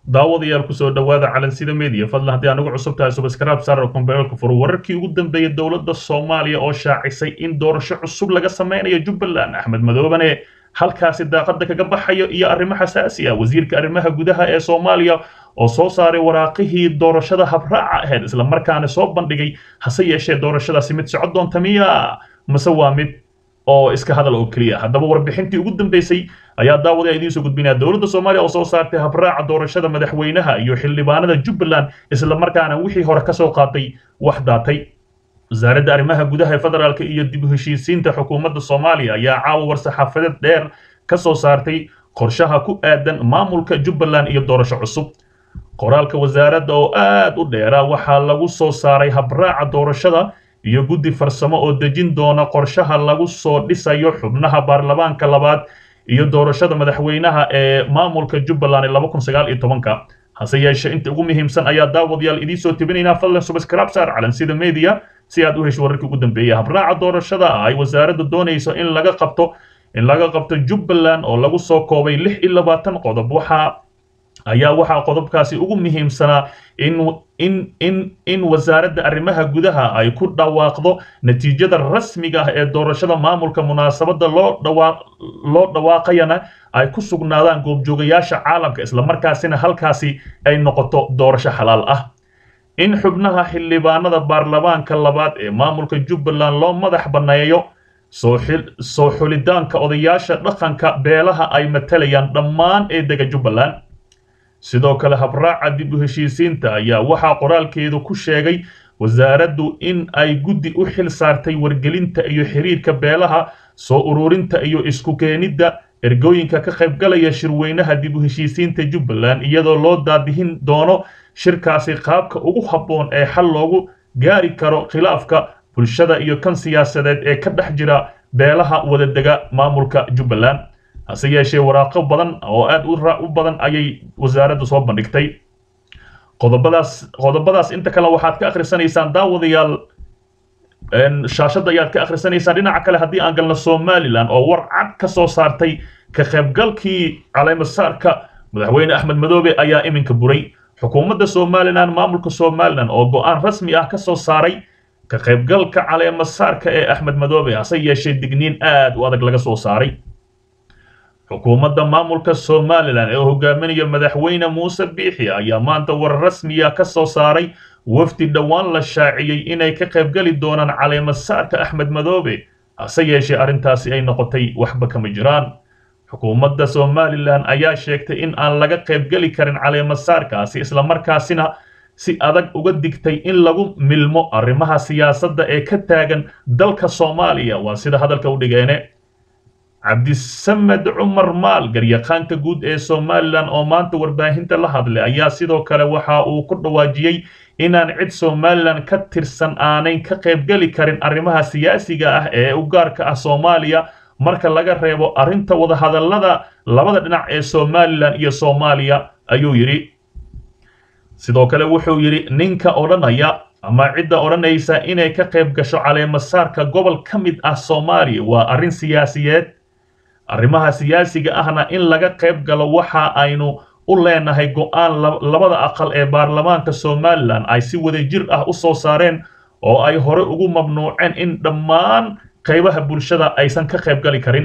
daawadayaal kusoo dhowaada calansida media fadlan haddii anugu cusub tahay subscribe sar oo kombeelka furo wararkii ugu dambeeyay dowladda soomaaliya oo shaacisay in doorasho cusub laga sameynayo jubbaland axmed madoobane halkaasi daaqada kaga baxayo iyo arrimo xasaasi ah wasiirka arrimaha gudaha ee soomaaliya oo soo saaray waraaqihii doorashada habraaca ahayd islamarkaana soo bandhigay hase yeeshee doorashadaasi mid socod doonta miya mase waa mid oo iska hadal oo keliya haddaba warbixintii ugu dambeysay ayaa daawadaya idiin soo gudbinaya dowladda soomaaliya oo soo saartay habraaca doorashada madaxweynaha iyo xildhibaanada jubbaland islamarkaana wixii hore kasoo qaatay wax daatay wasaaradda arrimaha gudaha ee federaalka iyo dib u heshiisiinta xukuumadda soomaaliya ayaa caawa war-saxaafadeed dheer ka soo saartay qorshaha ku aadan maamulka jubbaland iyo doorasho cusub qoraalka wasaaradda oo aad u dheera waxaa lagu soo saaray habraaca doorashada iyo guddi farsamo oo dejin doona qorshaha lagu soo dhisayo xubnaha baarlamaanka labaad iyo doorashada madaxweynaha ee maamulka jubbaland ee laba kun sagaal iyo tobanka hase yeeshee inta ugu muhiimsan ayaa daawadayaal idiin soo tebinaynaa fadlan subscribe saar calansida media si aad u hesho wararkii ugu dambeeyay habraaca doorashada ay wasaaradda doonayso in laga qabto in laga qabto jubbaland oo lagu soo koobay lix iyo labaatan qodob waxaa ayaa waxaa qodobkaasi ugu muhiimsanaa in in in in wasaaradda arrimaha gudaha ay ku dhawaaqdo natiijada rasmiga ah ee doorashada maamulka munaasabadda loo dhawaaq loo dhawaaqayana ay ku sugnaadaan goobjoogayaasha caalamka islamarkaasina halkaasi ay noqoto doorasho xalaal ah in xubnaha xildhibaanada baarlamaanka labaad ee maamulka jubbaland loo madax banneeyo soo xulitaanka odayaasha dhaqanka beelaha ay matalayaan dhammaan ee dega jubbaland sidoo kale habraaca dib u heshiisiinta ayaa waxaa qoraalkeedu ku sheegay wasaaraddu in ay guddi u xil saartay wargelinta iyo xiriirka beelaha soo ururinta iyo isku keenidda ergooyinka ka qaybgalaya shirweynaha dib u heshiisiinta jubbaland iyadoo loo daadihin doono shirkaasi qaabka ugu habboon ee xal loogu gaari karo khilaafka bulshada iyo kan siyaasadeed ee ka dhex jira beelaha wadadega maamulka jubbaland hase yeeshee waraaqo badan oo aad u badan ayay wasaaraddu soo bandhigtay qodobadaas qodobadaas inta kale waxaad ka akhrisanaysaan daawadayaal shaashadda ayaad ka akhrisanaysaan dhinaca kale haddii aan galno somalilan oo war cad ka soo saartay ka qaybgalkii caleemasaarka madaxweyne axmed madoobe ayaa iminka buray xukuumadda somalilan maamulka somalilan oo go-aan rasmi ah ka soo saaray ka qaybgalka caleemasaarka ee axmed madoobe hase yeeshee digniin aad u adag laga soo saaray xukuumadda maamulka somalilan ee hogaaminaya madaxweyne muuse biixi ayaa maanta war rasmiya ka soo saaray wafdi dhowaan la shaaciyey inay ka qaybgeli doonaan caleemasaarka axmed madoobe hase yeeshee arrintaasi ay noqotay waxba kama jiraan xukuumadda somalilan ayaa sheegtay in aan laga qaybgeli karin caleemasaarkaasi islamarkaasina si adag uga digtay in lagu milmo arrimaha siyaasadda ee ka taagan dalka soomaaliya waa sida hadalka u dhigeene cabdisamed cumar maal garyaqaanka guud ee somalilan oo maanta warbaahinta la hadlay ayaa sidoo kale waxa uu ku dhawaajiyey inaan cid somalilan ka tirsan aanayn ka qaybgeli karin arrimaha siyaasiga ah ee u gaarka ah soomaaliya marka laga reebo arrinta wadahadallada labada dhinac ee somalilan iyo soomaaliya ayuu yidhi sidoo kale wuxuu yidhi ninka odhanaya ama cidda odhanaysa inay ka qayb gasho caleemasaarka gobol ka mid ah soomaaliya waa arrin siyaasiyeed arrimaha siyaasiga ahna in laga qayb galo waxa aynu u leenahay go-aan labada aqal ee baarlamaanka somalilan ay si wadajir ah u soo saareen oo ay hore ugu mamnuuceen in dhammaan qaybaha bulshada aysan ka qayb gali karin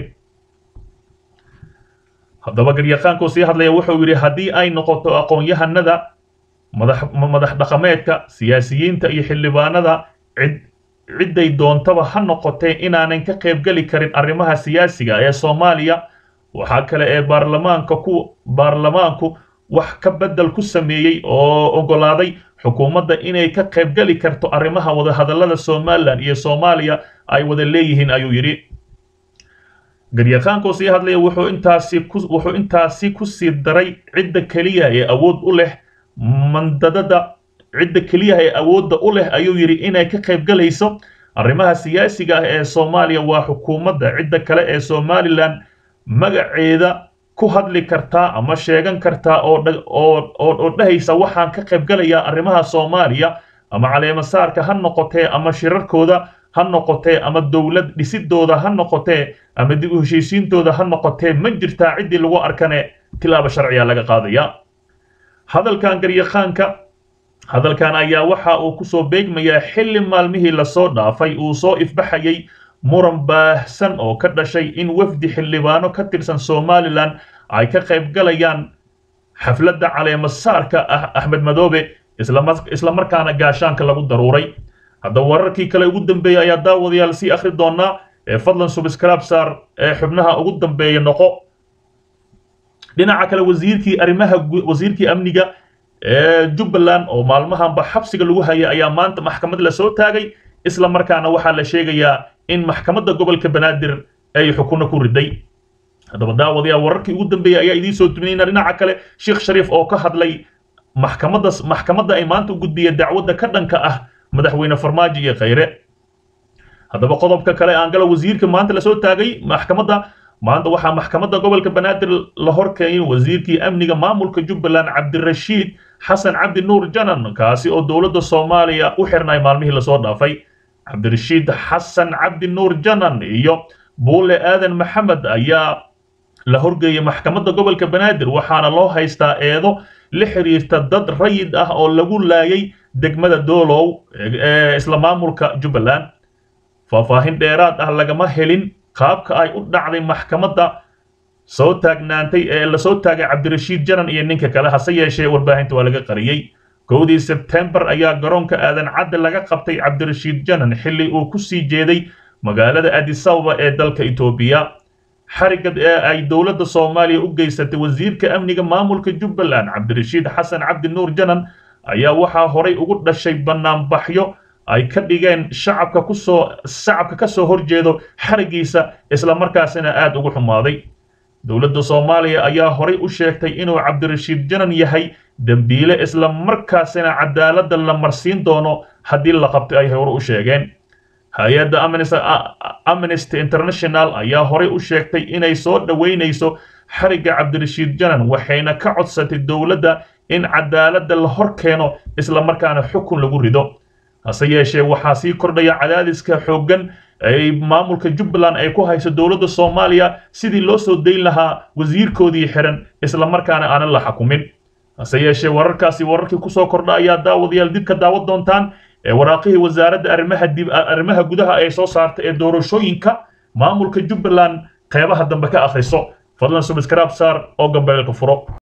haddaba garyaqaankuu sii hadlaya wuxuu yidhi haddii ay noqoto aqoon-yahanada madax dhaqameedka siyaasiyiinta iyo xildhibaanada cid cidday doontaba ha noqotee inaanan ka qaybgeli karin arrimaha siyaasiga ee soomaaliya waxaa kale ee baarlamaanka ku baarlamaanku wax ka beddel ku sameeyey oo oggolaaday xukuumadda inay ka qaybgeli karto arrimaha wadahadallada somalilan iyo soomaaliya ay wada leeyihiin ayuu yidhi garyaqaankoo sii hadlaya wuxuu intaasi ku wuxuu intaasi ku sii daray cidda keliya ee awood u leh mandadada cidda keliyaha ee awoodda u leh ayuu yidhi inay ka qaybgalayso arrimaha siyaasiga ah ee soomaaliya waa xukuumadda cidda kale ee somalilan magaceeda ku hadli kartaa ama sheegan kartaa oo dhahaysa waxaan ka qaybgalayaa arrimaha soomaaliya ama caleemasaarka ha noqotee ama shirarkooda ha noqotee ama dowlad dhisidooda ha noqotee ama dib u heshiisiintooda ha noqotee ma jirtaa ciddii lagu arkane tilaaba sharciya laga qaadaya hadalkan garyaqaanka hadalkan ayaa waxa uu kusoo beegmayaa xilli maalmihii lasoo dhaafay uu soo ifbaxayay muran baahsan oo ka dhashay in wafdi xildhibaano ka tirsan somalilan ay ka qayb galayaan xafladda caleemasaarka ah axmed madoobe isla markaana gaashaanka lagu daruuray haddaba wararkii kale ugu dambeeyey ayaa daawadayaal sii akhri doonaa ee fadlan subscribe saar ee xubnaha ugu dambeeya noqo dhinaca kale wasiirkii arrimaha wasiirkii amniga ee jubbaland oo maalmahanba xabsiga lagu hayay ayaa maanta maxkamad la soo taagay isla markaana waxaa la sheegayaa in maxkamadda gobolka banaadir ay xukunno ku riday haddaba daawadayaal wararkii ugu dambeeyey ayaa idiin soo tuminayna dhinaca kale sheekh shariif oo ka hadlay maxkamadda maxkamadda ay maanta u gudbiyeen dacwadda ka dhanka ah madaxweyne farmaajo iyo khayre haddaba qodobka kale aan gala wasiirka maanta lasoo taagay maxkamadda maanta waxaa maxkamadda gobolka banaadir la horkeeyay wasiirkii amniga maamulka jubbaland cabdirashiid xasan cabdi nuur janan kaasi oo dowladda soomaaliya u xirnay maalmihii lasoo dhaafay cabdirashiid xasan cabdi nuur janan iyo buule aadan maxamed ayaa la horgeeyay maxkamadda gobolka banaadir waxaana loo haystaa eedo la xiriirta dad rayid ah oo lagu laayay degmada doolow ee isla maamulka jubbaland faahfaahin dheeraad ah lagama helin qaabka ay u dhacday maxkamadda soo taagnaantay ee lasoo taagay cabdirashiid janan iyo ninka kale hase yeeshee warbaahinta waa laga qariyey kowdii sebtembar ayaa garoonka aadan cadde laga qabtay cabdirashiid janan xilli uu ku sii jeeday magaalada adisababa ee dalka etoobiya xarigad ee ay dowladda soomaaliya u geysatay wasiirka amniga maamulka jubbaland cabdirashiid xasan cabdi nuur janan ayaa waxaa horay ugu dhashay bannaanbaxyo ay ka dhigeen shacabka kusoo shacabka ka soo horjeedo xarigiisa islamarkaasina aad ugu xumaaday dowladda soomaaliya ayaa horay u sheegtay inuu cabdirashiid janan yahay dembiile islamarkaasina cadaaladda la marsiin doono haddii la qabtay ay hore u sheegeen hay-adda amnesty international ayaa horay u sheegtay inay soo dhoweynayso xarigga cabdirashiid janan waxayna ka codsatay dowladda in cadaaladda la hor keeno islamarkaana xukun lagu rido hase yeeshee waxaa sii kordhaya cadaadiska xooggan ay maamulka jubbaland ay ku hayso dowladda soomaaliya sidii loo soo dayn lahaa wasiirkoodii xiran islamarkaana aanan la xukumin hase yeeshee wararkaasi wararkii kusoo kordha ayaa daawadayaal dib ka daawad doontaan ee waraaqihii wasaaradda arrimaha dib arrimaha gudaha ay soo saartay ee doorashooyinka maamulka jubbaland qeybaha dambe ka akhriso fadlan subscribe saar oo gambeelka furo